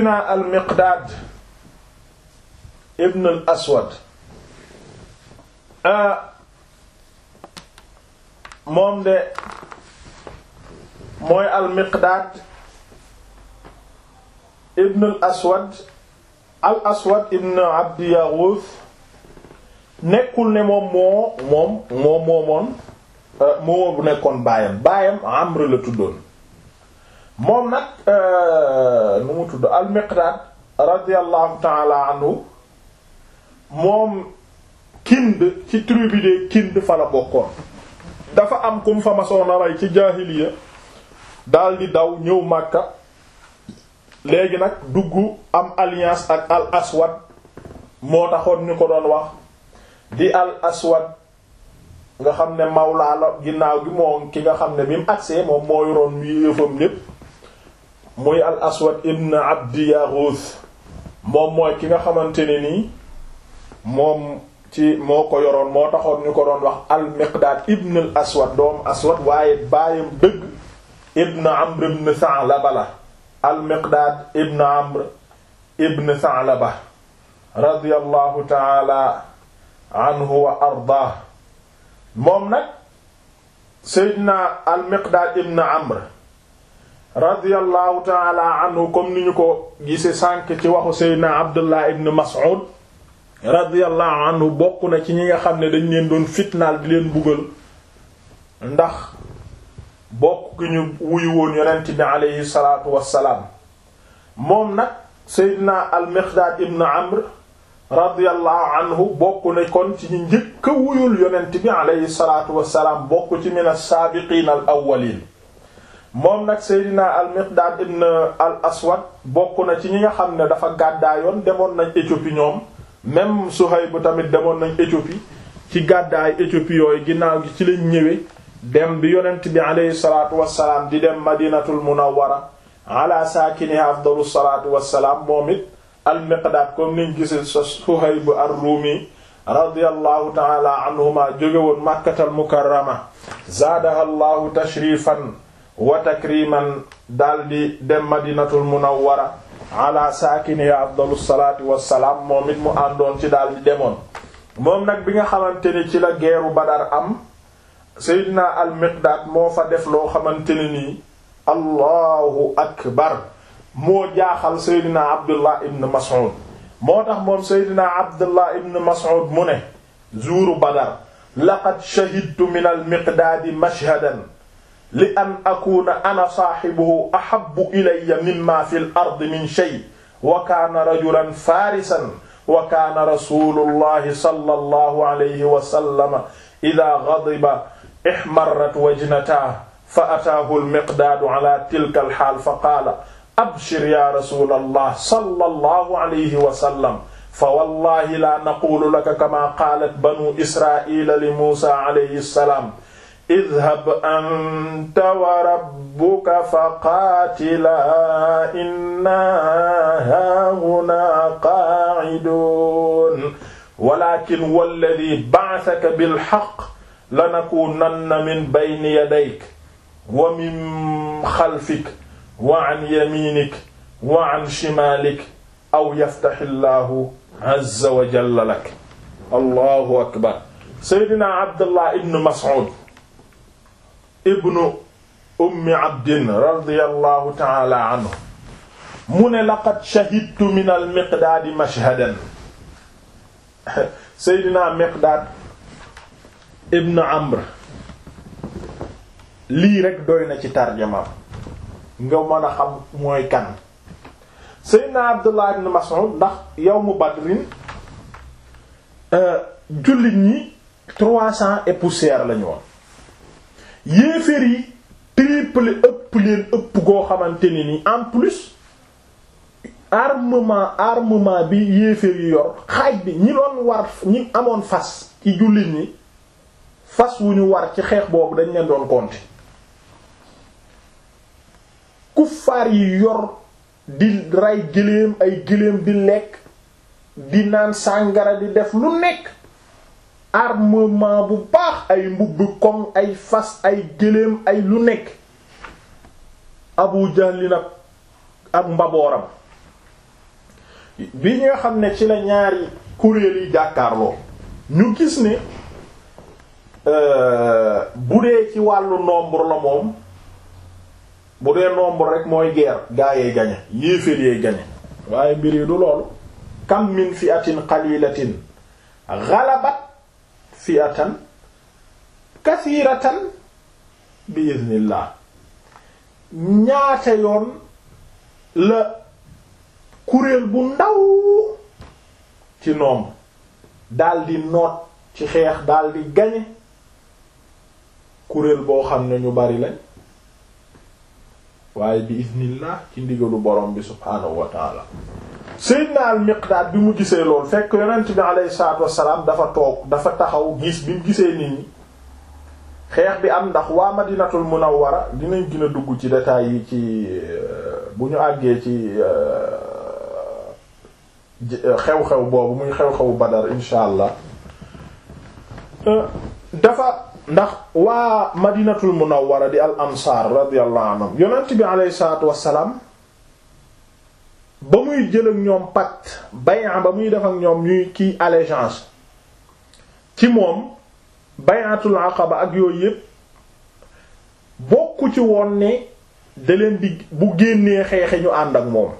na al miqdaad ibn al aswad moom de mooy al miqdaad ibn al aswad al aswad ibn abdi yaghuth nekkul ne moom moo moom moo moomoon moo bu nekkoon baayam baayam amr la tuddoon moom nag nu mu tudd al miqdaad radiyallahu taala anhu moom kind ci tribu de kind fa la bokkoon dafa am kum fa masoon a rey ci jaahiliya daal di daw ñëw Makka léegi nag dugg am alliance ak al aswad moo taxoon ñu ko doon wax di al aswad nga xam ne mawlaa la ginnaaw gi moo ki nga xam ne bi mu agsee moom moo yoroon mu yëfam lépp muy al aswad ibn abdi yaghuth moom mooy ki nga xamante ne nii moom ci moo ko yoroon moo taxoon ñu ko doon wax al miqdaad ibn al aswad doomu aswad waaye baayam dëgg ibn amr ibn Sa'laba la al miqdaad ibn amr ibn Sa'laba radiyallahu taala anhu wa ardaah moom nag seydina al miqdaad ibn amr radiyallahu taala anhu comme ni ñu ko gise sànk ci waxu seydina abdullah ibn mas'ud radiyallahu anhu bokk na ci ñi nga xam ne dañ leen doon fitnaal di leen buggal ndax bokk ki ñu wuyu woon yonent bi aleyhi salaatu wassalaam moom nag seydina al miqdaad ibn amr radiyallahu anhu bokk na kon ci ñu njëkk a wuyul yonent bi aleyhi salaatu wassalaam bokk ci min as-saabiqiin al awwaliin moom nag seydina al miqdaad ibn al aswad bokk na ci ñi nga xam ne dafa gàddaayoon demoon nañ Éthiopie ñoom même Suhayb bu tamit demoon nañ Éthiopie ci gàddaay Éthiopie yooyu ginnaaw gi ci lañ ñëwee dem bi yonent bi aleyhi salaatu wassalaam di dem madinatul munawwara ala saakini afdalu salaatu wassalaam moom it al miqdaad comme niñ gise sa Suhayb ar-Rumi radiyallahu taala anhuma jóge woon makkatal mukarrama zaadaha allahu tashrifan wa takriman daldi dem madinatul munawwara ala saakini afdalu salaatu wassalaam moom it mu àndoon ci daldi demoon moom nag bi nga xamante ni ci la geeru Badar am Seydina al Miqdaad moo fa def loo xamante ne nii allahu akbar moo jaaxal Seydina Abdullah ibn Mas'ud moo tax moom Seydina Abdullah ibn Mas'ud mu ne zuuru Badar laqad shahidtu min al Miqdaadi mashhadan li an akuna ana saaxibuhu ahabbu ilayya mimma fi l ardi min shay wa kaana rajulan faarisan wa kaana rasulullahi sallallahu alayhi wa sallam idaa ghadiba ihmarrat wajnatahu fa ataahu al-miqdaadu ala tilka al-haal fa qaala abshir ya rasulallah sallallahu alayhi wa sallam fa wallahi laa naquulu laka kamaa qaalat banu israa'iila li muusaa alayhi salaam idhab anta wa rabbuka faqaatilaa innaa haahunaa qaa'iduun walaakin walladhii ba'athaka bil-haqq lanakuunanna min bayni yadayka wa min xalfika wa an yamiinika wa an shimaalika aw yaftahi llaahu azza wa jalla laka allahu akbar seydina abdullah ibn mas'ud ibnu ummi abdin radiyallahu ta'ala anhu mu ne laqad shahidtu min al miqdaadi mashhadan seydina miqdaad ibn amr lii rek doy na ci tarjama nga mën a xam mooy kan seydina abdullah ibn mas'ud ndax yawmu badrin jullit ñi trois cents et poussière lañu woon yéeféer yi triple ëpp leen ëpp goo xamante ni ni en plus armement armement bi yéeféer yi yor xaaj bi ñi doon war ñi amoon fas ci jullit ñi fas wu ñu war ci xeex boobu dañ leen doon compter kuffaar yi yor di rey gëléem ay gëléem di lekk di naan sàngara di def lu nekk armement bu baax ay mbubbi koŋ ay fas ay gëléem ay lu nekk Abu Jahl nag ak mbabooram bi nga xam ne ci la ñaari kuréel yi jàkkaarloo ñu gis ne bu dee ci wàllu nombre la moom bu dee nombre rek mooy guerre gaa yee gañe yéeféer yee gañe waaye mbir yi du loolu kam min fi'atin qalilatin ghalabat fi'atan kathiratan bi iznillah ñaata yoon la kuréel bu ndaw ci noom daldi noot ci xeex daldi gañe kuréel boo xam ne ñu bari lañ waaye bi iznillah ci ndigalu borom bi subhaanahu wa taala Seydina al Miqdaad bi mu gisee lool fekk yonent bi alayhi salaatu wassalaam dafa toog dafa taxaw gis bi mu gisee nit ñi xeex bi am ndax waa Madinatul Munawwara dinañ gën a dugg ci détails yi ci bu ñu àggee ci xew-xew boobu muy xew-xewu Badar insha allah dafa ndax waa Madinatul Munawwara di al ansaar radiyallahu anhum yonent bi alayhi salaatu wassalaam ba muy jël ak ñoom pacte bay'a ba muy def ak ñoom ñuy kii allégeance ci moom bay'atul aqaba ak yooyu yépp bokku ci woon ne da leen di bu génnee xeexe ñu ànd ak moom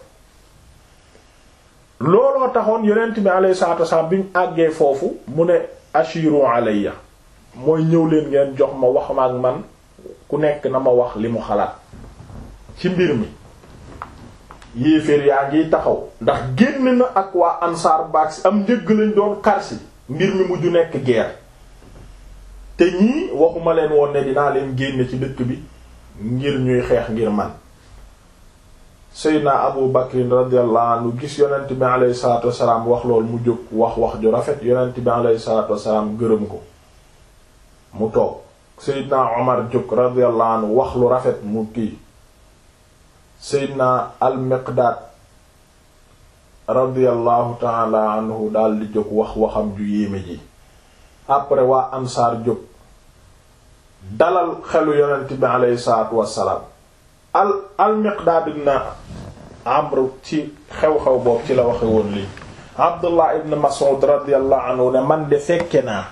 looloo taxoon yonent bi alayhi salaatu wasallam bi ñu àggee foofu mu ne ashiru alayya mooy ñëw leen ngeen jox ma wax ma ak man ku nekk na ma wax li mu xalaat ci mbir mi yéeféer yaa ngiy taxaw ndax génn na ak waa ansaar baag si am njëgg lañ doon karsi mbir mi mujj nekk guerre te ñii waxuma leen woon ne dinaa leen génne ci dëkk bi ngir ñuy xeex ngir man Seydina Abu Bakrin radiyallahu anhu gis yonent bi alayhi salaatu wassalaam wax lool mu jóg wax wax ju rafet yonent bi alayhi salaatu wassalaam gërëm ko mu toog Seydina Omar jóg radiyallahu anhu wax lu rafet mu kii Seydina al-Miqdaad radiyallahu ta'ala anhu daal di jóg wax waxam ju yéeme ji après waa ansaar jóg dalal xelu yonent bi alayhi salaatu wassalaam al al-Miqdaad ibn Amr ci xew-xew boobu ci la waxe woon lii Abdullah ibn Mas'ud radiyallahu anhu ne man de fekke naa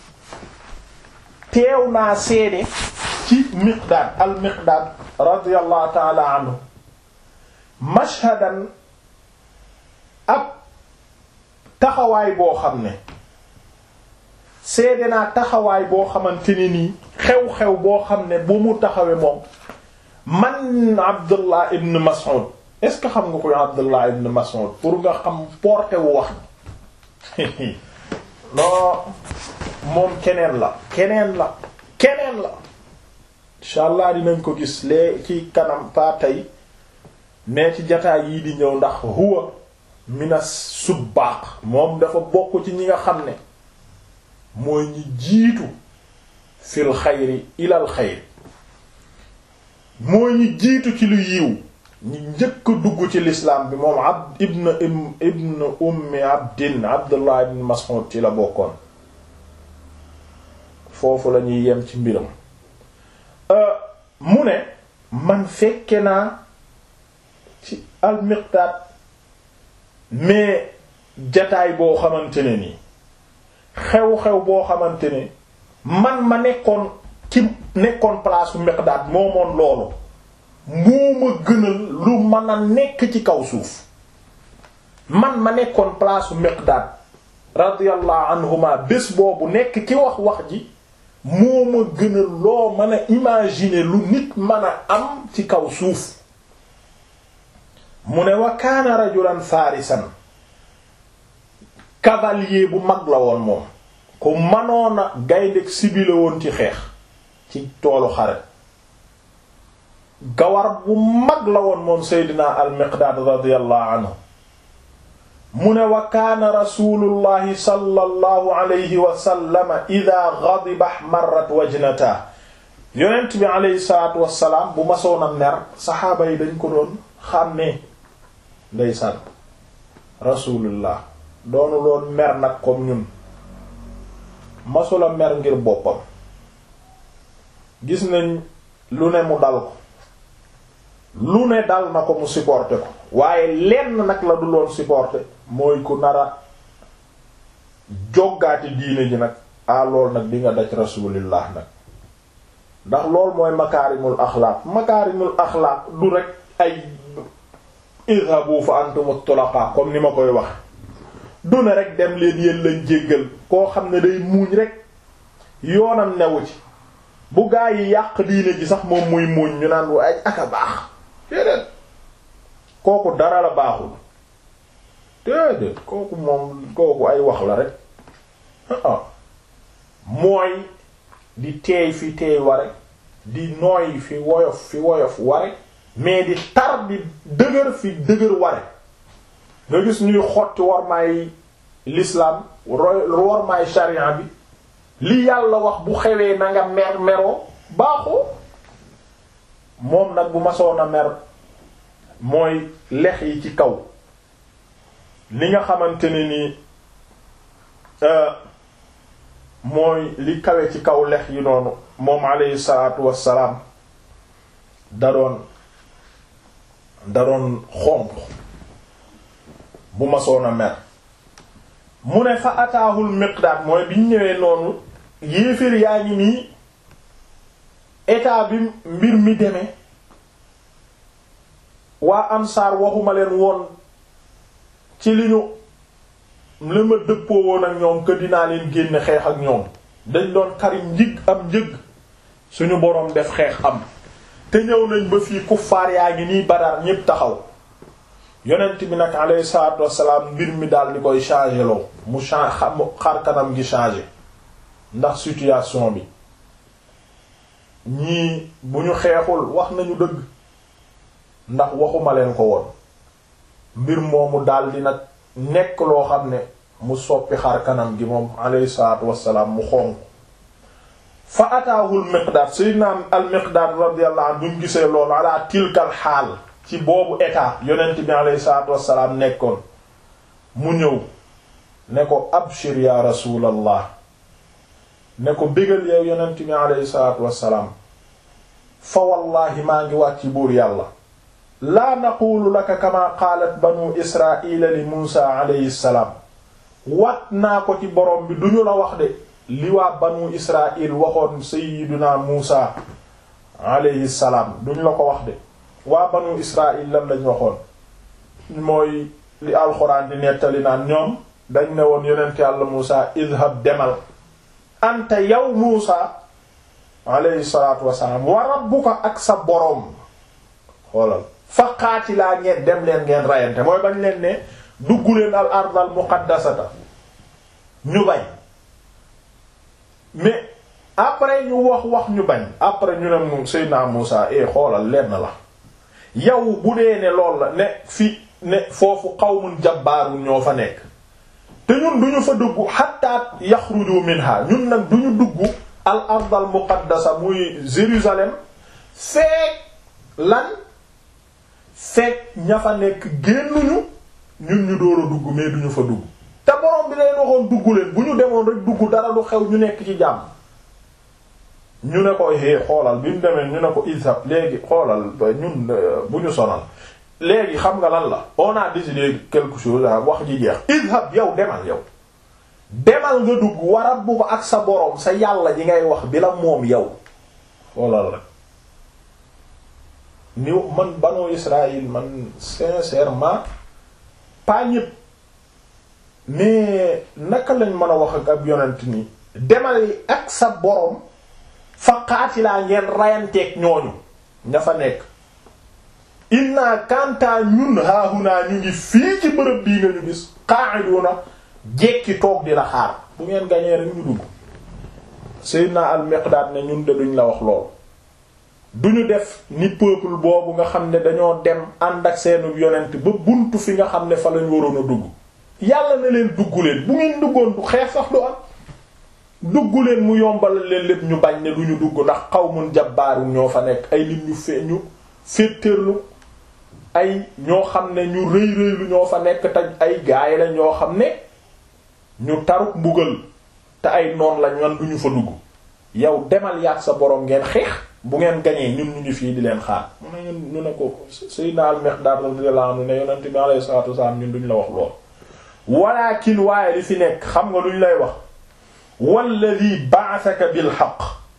teew naa seede ci Miqdaad al-Miqdaad radiyallahu ta'ala anhu mashhadan ab taxawaay boo xam ne seede naa taxawaay boo xamante ne nii xew-xew boo xam ne bu mu taxawee moom man Abdullah ibn Mas'ud est-ce que xam nga koy Abdullah ibn Mas'ud pour nga xam porté wu wax non moom keneen la keneen la keneen la incha allah dinañ ko gis lee ci kanam pa tey mais ci jataay yii di ñëw ndax huwa minas subbaq moom dafa bokk ci ñi nga xam ne mooy ñi jiitu fil xayri ilal xayri mooy ñi jiitu ci lu yiw ñi njëkk a dugg ci lislaam bi moom abd ibn ibn ummi abdin abdullah ibn mas'ud ci la bokkoon foofu la ñuy yem ci mbiram mu ne man fekke naa ci al-Miqdaad mais jataay boo xamante ne nii xew-xew boo xamante ne man ma nekkoon ci nekkoon place bu Miqdaad moomoon loolu moo ma gënal lu mën a nekk ci kaw suuf man ma nekkoon place bu Miqdaad radiyallahu anhuma bés boobu nekk ci wax wax ji moo ma gënal loo mën a imaginer lu nit mën a am ci kaw suuf mu ne wa kaana rajulan farisan cavalier bu mag la woon moom ku manoona gaynde sibi la woon ci xeex ci toolu xare gawar bu mag la woon moom seydina al-Miqdaad radiyallahu anhu mu ne wa kaana rasulullahi sallallahu alayhi wa sallam ida ghadiba ihmarrat wajnata yonent bi alayhi salaatu wassalaam bu masoon a mer saxaaba yi dañ ko doon xàmmee ndeysaan rasulullah doonu loon mer nag comme ñun masula mer ngir boppam gis nañ lu ne mu dal ko lu ne dal na ko mu supporté ko waaye lenn nag la du loon supporter mooy ku nara joggaati diine ji nag a lool nag di nga daj rasulillah nag ndax lool mooy makaarimul axlaaq makaarimul axlaaq du rek ay idhabu fa antum tulaqa comme ni ma koy wax du ne rek dem leen yéen lañ jéggal koo xam ne day muuñ rek yoonam newu ci bu gaa yi yàq diine ji sax moom muy muuñ ñu naan ay aka baax déedéet kooku dara la baaxul déedéet kooku moom kooku ay wax la rek ah mooy di teey fi teey ware di nooy fi woyof fi woyof ware mais di tar di dëgër fi dëgër ware nga gis ñuy xotti wormaay l'islam wormaay sharia bi li yàlla wax bu xewee na nga mer meroo baaxoo moom nag bu masoon a mer mooy lex yi ci kaw li nga xamante ne ni mooy li kawe ci kaw lex yi noonu moom alayhi salaatu wassalaam da doon da doon xonq bu masoon a mer mu ne fa ataahul miqdaad mooy biñ ñëwee noonu yéeféer yaa ngi nii état bi mbir mi demee waa ansaar waxuma leen woon ci li ñu la ma dëppoo woon ak ñoom que dinaa leen génne xeex ak ñoom dañ doon karim njig am njëg suñu boroom def xeex am te ñëw nañ ba fii kuffaar yaa ngi nii Badar ñépp taxaw yonent bi nag alayhi salaatu wassalaam mbir mi daal di koy changer loo mu change xar kanam gi changer ndax situation bi ñii bu ñu xeexul wax nañu dëgg ndax waxuma leen ko woon mbir moomu daal di nag nekk loo xam ne mu soppi xar kanam gi moom alayhi salaatu wassalaam mu xonq fa ataahul miqdaad sayyidina al miqdaad radiyallahu anhu buñ gisee loolu ala tilkal xaal ci boobu état yonent bi alayhi salaatu wassalaam nekkoon mu ñëw ne ko abshir ya rasulallah ne ko bégal yow yonent bi alayhi salaatu wassalaam fa wallahi maa ngi wàcc buur yàlla laa naqulu laka kama qaalat banu israila li muusa alayhi salaam wat naa ko ci borom bi duñu la wax de li waa banu israil waxoon sayyiduna muusa alayhi salaam duñu la ko wax de waa banu israil lan lañ waxoon mooy li alxuraan di nettali naan ñoom dañ ne woon yonent yàlla muusa idhab demal anta yow muusa alayhi salaatu wassalaam wa rabbuka ak sa boroom xoolal fa qaatilaa ngeen dem leen ngeen rayante mooy bañ leen ne dugg leen al ard al muqaddasata ñu bañ mais après ñu wax wax ñu bañ après ñu ne moom Seydina Muusa e xoolal lenn la yow bu dee ne lool la ne fi ne foofu qawmun jabbaarun ñoo fa nekk te ñun duñu fa dugg hatta yaxruju minha ñun nag duñu dugg al ard al muqaddasa muy Jérusalem feek lan fekk ña fa nekk génnuñu ñun ñu door a dugg mais duñu fa dugg te borom bi leen waxoon dugg leen bu ñu demoon rek dugg dara lu xew ñu nekk ci jàmm ñu ne ko hé xoolal bi mu demee ñu ne ko isab léegi xoolal ñun bu ñu sonal léegi xam nga lan la on a décidé quelque chose wax ji jeex ishab yow demal yow demal nga dugg warab bu ko ak sa borom sa yàlla ji ngay wax bi la moom yow xoolal rek ni man banu Israël man sincèrement pas ñëpp mais naka lañ mën a wax ak ab yonent nii demal ak sa borom fa qaatilaa ngeen rayanteeg ñooñu ña fa nekk inna kantaa ñun haahunaa ñu ngi fii ci bërëb bii nga ñu gis qa'iduna jekki toog di la xaar bu ngeen gañee rek ñu dugg Seydina al-Miqdaad ne ñun de duñ la wax lool duñu def ni peuple boobu nga xam ne dañoo dem ànd ak seenu yonent ba buntu fi nga xam ne fa lañ waroon a dugg yàlla na leen dugg leen bu ngeen duggoon du xeex sax du am dugg leen mu yombal leen lépp ñu bañ ne duñu dugg ndax qawmun jabbaarun ñoo fa nekk ay nit ñu fe ñu féeteerlu ay ñoo xam ne ñu rëy rëylu ñoo fa nekk te ay gaay la ñoo xam ne ñu taruk mbugal te ay noon lañ wan duñu fa dugg yow demal yaat sa boroom ngeen xeex bu ngeen gañee ñun ñu ngi fii di leen xaar mu ne ñun ñu ne ko Seydina al-Miqdaad radiyallahu anhu ne yonent bi alayhi salaatu wasalaam ñun duñ la wax lool walakin waaye li fi nekk xam nga luñ lay wax walladi ba'athaka bil haqq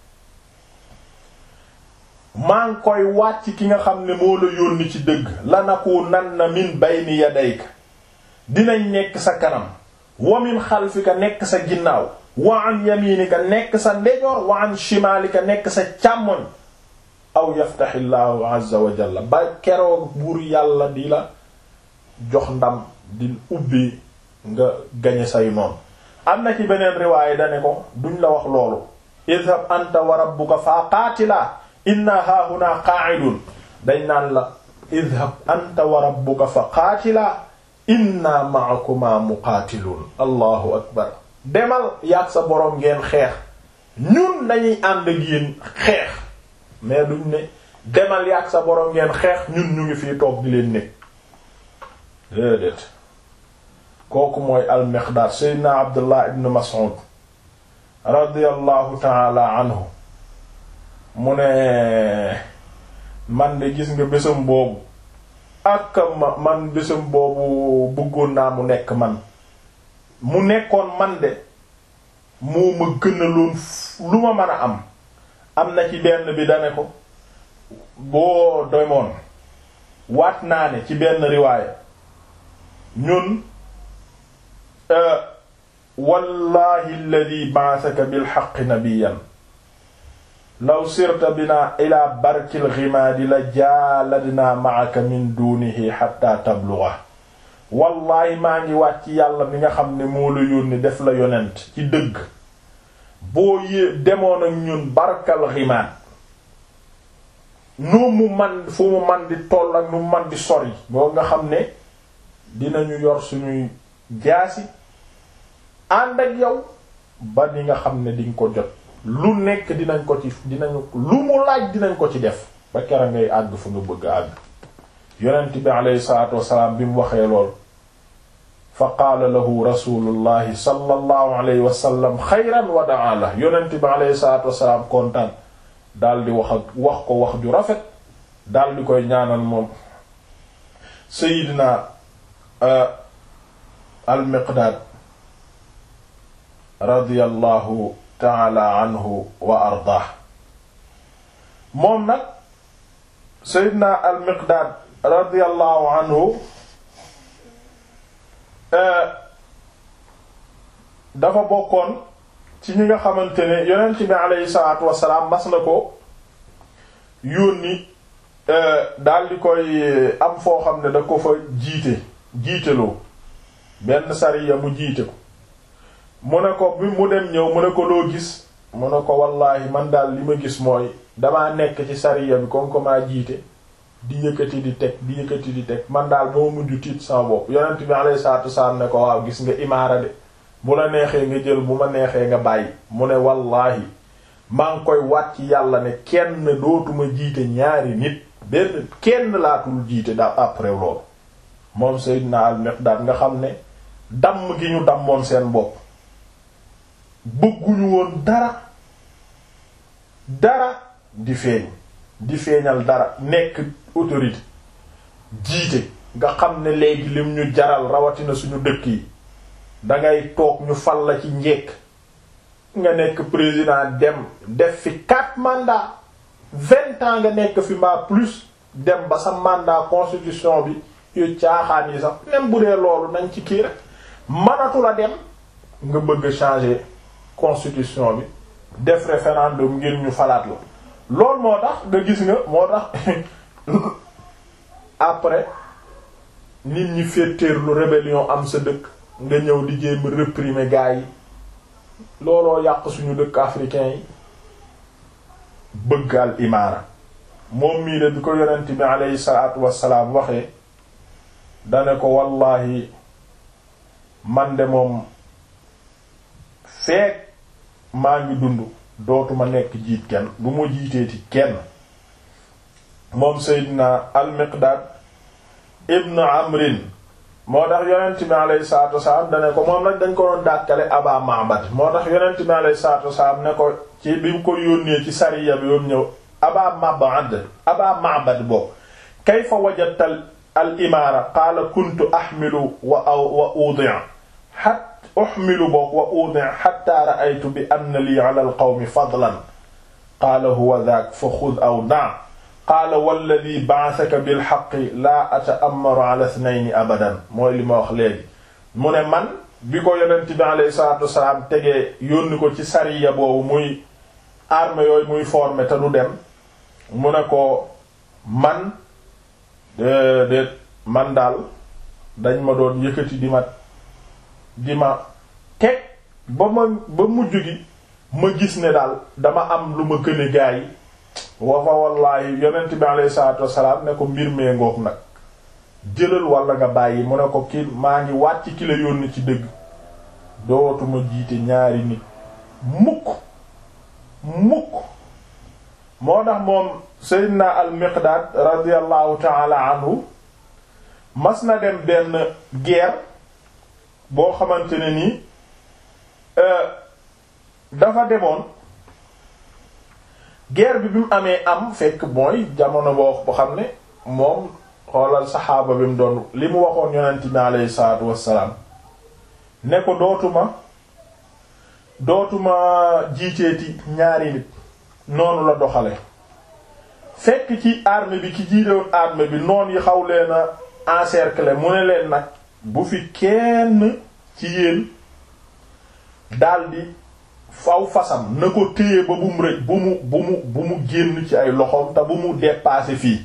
maa ngi koy wàcc ki nga xam ne moo la yónni ci dëgg lanakunanna min bayni yadayka dinañ nekk sa kanam wa min xalfika nekk sa ginnaaw wa an yaminika nekk sa ndejoor wa an shimaalika nekk sa càmmoñ aw yaftaxillaahu azza wa jalla ba keroog buur yàlla di la jox ndam di ubbi nga gañe say noonu am na ci beneen riwaaya dane ko duñ la wax loolu idhab anta wa rabbuka fa qaatilaa inna haahuna qa'idun dañ naan la idhab anta wa rabbuka fa qaatilaa inna ma'akuma muqaatiluun allahu akbar demal yaag sa boroom ngeen xeex ñun dañuy ànd ak yéen xeex mais duñ ne demal yaag sa boroom ngeen xeex ñun ñu ngi fii toog di leen nekk déedéet kooku mooy al-Miqdaad seydina Abdullah ibn Mas'ud radiyallahu taala anhu mu ne man de gis nga bésam boobu ak ma man bésam boobu bëggoon naa mu nekk man mu nekkoon man de moo ma gënaloon lu ma mën a am am na ci benn bi dane ko boo demoon waat naa ne ci benn riwaaya ñun wallahi alladhi ba'athaka bil haqqi nabiyyan law sirta bina ila barkil ghimaadi la jaaladna ma'aka min dunihi hatta tablugha wallahi maa ngi wàcc yàlla mi nga xam ne moo la yónni def la yonent ci dëgg boo yée demoon ak ñun barkal ghimaad nu mu man fu mu man di toll ak nu mu man di sori boo nga xam ne dinañu yor suñuy jaasi ànd ak yow ba ni nga xam ne diñ ko jot lu nekk dinañ ko ci dinañu lu mu laaj dinañ ko ci def ba kera ngay àgg fu nga bëgg àgg yonent bi aleyhi salaatu wasalaam bi mu waxee lool fa qaala lahu rasulullahi sallallahu alayhi wa sallam xayran wa daa la yonent bi aleyhi salaatu wasalaam kontaan daal di wax ak wax ko wax ju rafet daal di koy ñaanal moom sayidina al miqdaad radiyallahu taala anhu wa ardaah moom nag seydina al miqdaad radiyallahu anhu dafa bokkoon ci ñi nga xamante ne yonent bi aleyhi salaatu wasalaam mas na ko yónni daal di koy am foo xam ne da ko fa jiite jiiteloo benn sariya mu jiite ko mu ne ko bi mu dem ñëw mu ne ko loo gis mu ne ko wallaahi man daal li ma gis mooy damaa nekk ci sariya bi comme que maa jiite di yëkkati di teg di yëkkati di teg man daal moo mujj tiit sama bopp yonent bi alayhi salaatu wasalaam ne ko waaw gis nga imaara de bu la neexee nga jël bu ma neexee nga bàyyi mu ne wallaahi maa ngi koy wàcc yàlla ne kenn dootuma jiite ñaari nit benn kenn laatul jiite daal après loolu moom Seydina al-Miqdaad nga xam ne damm gi ñu dammoon seen bopp bëgguñu woon dara dara di feeñ di feeñal dara nekk autorité jiite nga xam ne léegi lim ñu jaral rawatina suñu dëkk yi dangay toog ñu fal la ci njekk nga nekk président dem def fi quatre mandats vingt ans nga nekk fi mbaa plus dem ba sa mandat constitution bi yu caaxaan yi sax même bu dee loolu nañ ci kii rek mënatu la dem nga bëgg changer constitution bi def référendum ngir ñu falaat la loolu moo tax nga gis nga moo tax après nit ñi féeteerlu rébellion am sa dëkk nga ñëw di jéem réprimer gars yi looloo yàq suñu dëkk africain yi bëgg al imaara moom mii de bi ko yonent bi aleyhi salaatu wassalaam waxee dane ko wallahi man de moom feek maa ngi dund dootuma nekk jiit kenn du ma jiiteeti kenn moom Seydina al-Miqdaad ibn Amrin moo tax yonent bi alayhi salaatu wasalaam dane ko moom nag dañ ko doon dàkkale Aba Ma'bad moo tax yonent bi alayhi salaatu wasalaam ne ko ci bi mu ko yónnee ci sariya bi yoom ñëw aba mabad aba ma'bad boo kayfa wajadta al imaara qaala kuntu ahmilu wa wa udi'a hatta uhmilu boog wa udi'a hatta ra'aytu bi anna lii 'ala al qawmi fadlan qaala huwa dhaak fa khudh aw da' qaala walladhi ba'athaka bil haqqi laa ata'ammaru 'ala ithnayni abadan mooy li ma wax léegi mu ne man bi ko yonent bi alayhi salaatu wasalaam tegee yónni ko ci sariya boobu muy armée yooyu muy formé te du dem mu ne ko man déedéet man daal dañ ma doon yëkkati di ma di ma teg ba ma ba mujj gi ma gis ne daal dama am lu ma këne gaa yi wa fa wallaahi yonent bi alayhi salaatu wasalaam ne ko mbir mee ngoog nag jëlal walla nga bàyyi mu ne ko kii maa ngi wàcc ki la yónni ci dëgg dootuma jiite ñaari nit mukk mukk moo tax moom Seydina al Miqdaad radiyallahu ta'ala anhu mas na dem benn guerre boo xamante ne nii dafa demoon guerre bi bi mu amee am fekk mooy jamono boo xam ne moom xoolal saxaaba bi mu doon li mu waxoon yonent bi aleyhi salaatu wassalaam ne ko dootuma dootuma jiiteeti ñaari nit noonu la doxale fekk ci armée bi ki jiitewoon armée bi noon yi xaw leen a encercler mu ne leen nag bu fi kenn ci yéen daldi faw fasam na ko téye ba bu mu rëj bu mu bu mu bu mu génn ci ay loxoom te bu mu dépasser fii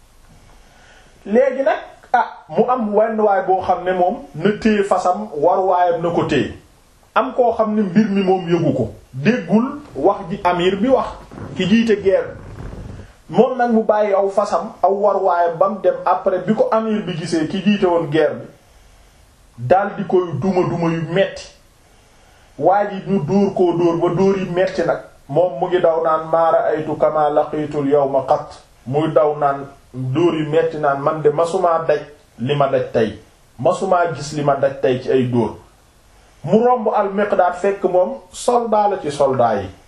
léegi nag ah mu am wenn waay boo xam ne moom na téye fasam war waayam na ko téye am koo xam ne mbir mi moom yëgu ko déggul wax ji amir bi wax ki jiite guerre moom nag mu bàyyi aw fasam aw war waayam ba mu dem après bi ko amir bi gisee ki jiite woon guerre bi dal di koy duma duma yu metti waa ji ñu dóor koo dóor ba dóor yi metti nag moom mu ngi daw naan maara aytu kama laqiitul yawma qat muy daw naan dóor yu metti naan man de masumaa daj li ma daj tey masumaa gis li ma daj tey ci ay dóor mu romb al Miqdaad fekk moom soldat la ci soldat yi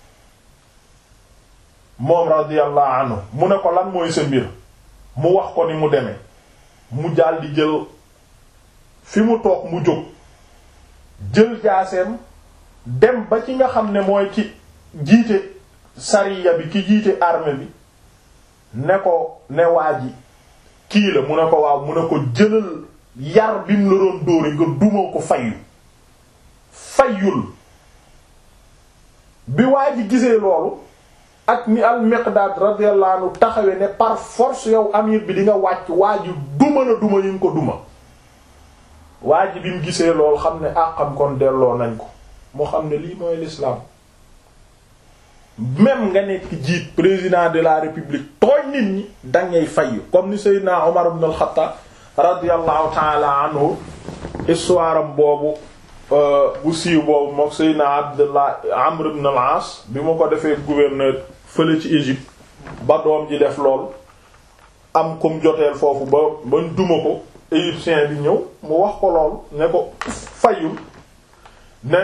moom radiyallahu anhu mu ne ko lan mooy sa mbir mu wax ko ni mu demee mu jàll di jël fi mu toog mu jóg jël jaaseem dem ba ci nga xam ne mooy ki jiite sariya bi ki jiite armée bi ne ko ne waa ji kii la mu ne ko waaw mu ne ko jëlal yar bi mu la doon dóore nga duma ko fayu fayul bi waa ji gisee loolu ak ni al Miqdaad radiyallahu anhu taxawe ne par force yow amir bi di nga wàcc waa ji duma na duma yi nga ko duma waa ji bi mu gisee loolu xam ne àqam kon delloo nañ ko moo xam ne lii mooy l'islam même nga nekk jiit président de la république tooñ nit ñi dangay fay comme ni Seydina Omar ibn al-Khattab radiyallahu ta'ala anhu histoire am boobu bu siiw boobu mook Seydina Abdullah Amr ibn al-As bi mu ko defee gouverneur fële ci Égypte ba doom ji def lool am kum joteel foofu ba bañ duma ko égyptien bi ñëw mu wax ko lool ne ko fayul ne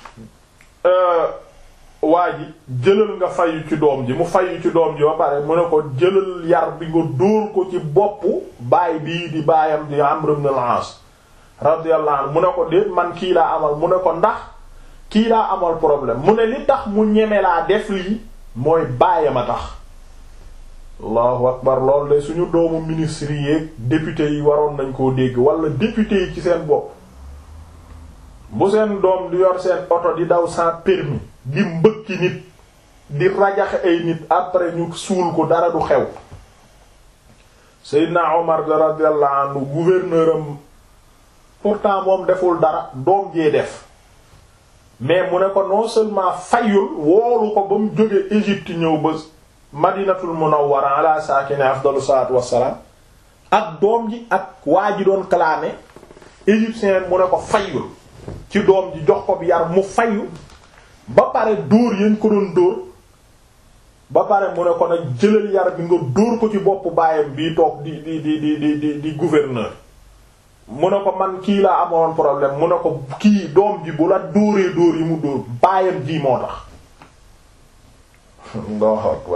waa ji jëlal nga fayu ci doom ji mu fayu ci doom ji ba pare mu ne ko jëlal yar bi nga dóor ko ci boppu baay bii di baayam di Amr ibn al-As radiyallahu anhu mu ne ko déet man kii laa amal mu ne ko ndax kii laa amal problème mu ne li tax mu ñeme laa def lii mooy baayam a tax allahu akbar loolu de suñu doomu ministre yi député yi waroon nañ koo dégg wala député yi ci seen bopp bu seen doom di yor seen oto di daw sans permis di mbëkki nit di rajaxe ay nit après ñu suul ko dara du xew Seydina Omar radiyallahu anhu gouverneur am pourtant moom deful dara doom jee def mais mu ne ko non seulement fayul woolu ko ba mu jóge Égypte ñëw ba Madinatul Munawwara ala saakine afdalu salaatu wassalaam ak doom ji ak waa ji doon clamé égyptien mu ne ko fayul ci doom ji jox ko bi yar mu fayu ba pare dóor yañ ko doon dóor ba pare mu ne ko nag jëlal yar bi nga dóor ko ci boppu baayam bii toog di di di di di di di gouverneur mu ne ko man kii laa amoon problème mu ne ko kii doom ji bu la dóoree dóor yi mu dóor baayam ji moo tax Allahu akbar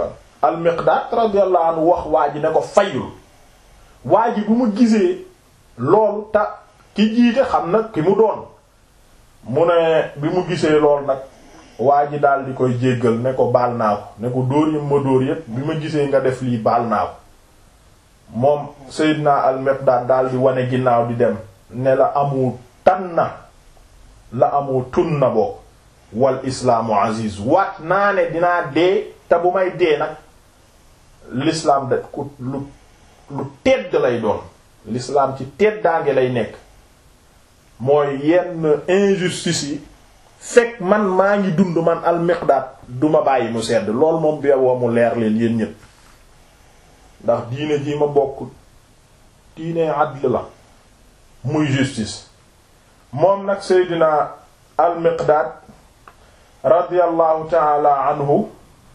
al-Miqdaad radiyallahu anhu wax waa ji ne ko fayul waa ji bu mu gisee lool ta ki jiite xam na ki mu doon mu ne bi mu gisee lool nag waa ji daal di koy jéggal ne ko baal naa ko ne ko dóor yi ma dóor yépp bi ma gisee nga def lii baal naa ko moom Seydina al-Miqdaad daal di wane ginnaaw di dem ne la amu tanna la amu tunna boo wal islaamu aziz waat naa ne dinaa dee te bu may dee nag l'islam da ku lu lu tedd lay doon l'islam ci teddaange lay nekk mooy yenn injustice yi fekk man maa ngi dund man al-Miqdaad duma bàyyi mu sedd lool moom bi woo mu leer leen yéen ñépp ndax diine ji ma bokk diine adl la muy justice moom nag Seydina al-Miqdaad radiyallahu taala anhu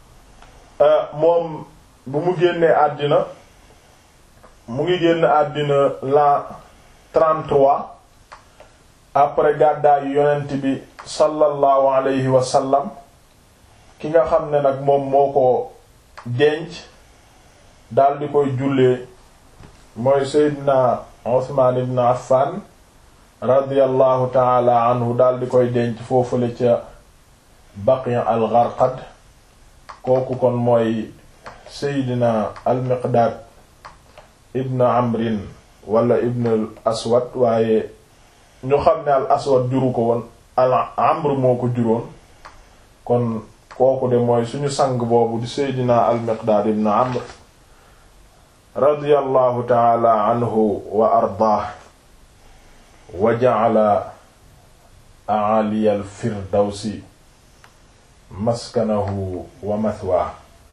moom bu mu génnee àddina mu ngi génn àddina l'an 33 après gàddaayu yonent bi sallallahu alayhi wa sallam ki nga xam ne nag moom moo ko denc daal di koy jullee mooy Seydina Usmaan ibn Affan radiyallahu taala anhu daal di koy denc foofule ca Baqi al-Gharqad kooku kon mooy Seydina al-Miqdaad ibn Amrin wala ibn al-Aswad waaye ñu xam ne al-Aswad juru ko woon al-Amr moo ko juróon kon kooku de mooy suñu sang boobu di Seydina al-Miqdaad ibn Amr radiyallahu ta'ala anhu wa ardaah wa ja'ala a'ali al-firdawsi maskanahu wa mathwaa